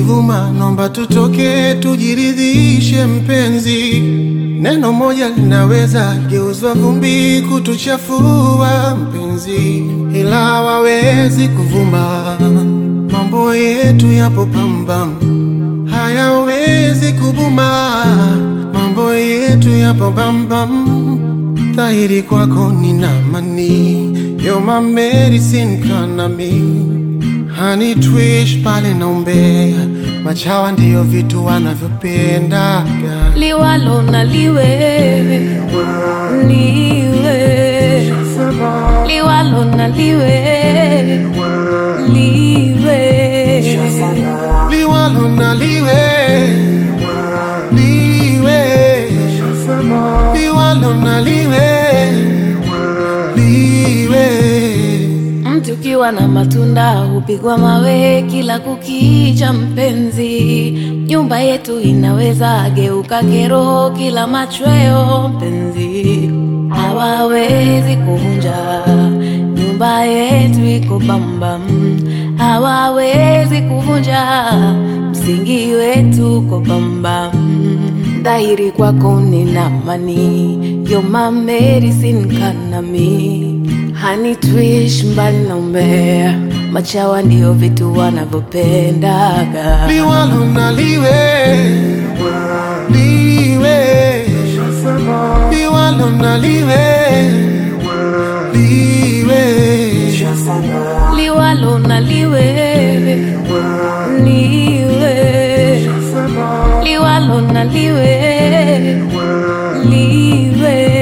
kivuma, nomba tutoke tujiridhishe mpenzi. Neno moja linaweza geuzwa vumbi kutuchafua mpenzi, ila hawawezi kuvuma. Mambo yetu yapo pambam, hayawezi kubuma. Mambo yetu yapo bambam, dhahiri kwako nina amani. You're my medicine kanami Honey twish pale naombea, machawa ndiyo vitu wanavyopendaga. liwalo na liwe liwe liwalo na liwe liwe Liwalo na liwe liwe, liwalo na liwe liwe. Mti ukiwa na matunda hupigwa mawe kila kukicha, mpenzi. Nyumba yetu inaweza geuka kero kila machweo, mpenzi. Hawawezi kuvunja nyumba yetu iko bambam, hawawezi kuvunja msingi wetu uko bambam. Dhahiri kwako nina amani, you're my medicine kanami Honey twish mbali na umbea, machawa ndio vitu wanavyopendaga. Liwalo na liwe liwe, liwalo na liwe liwe, Liwalo na liwe liwe, liwalo na liwe liwe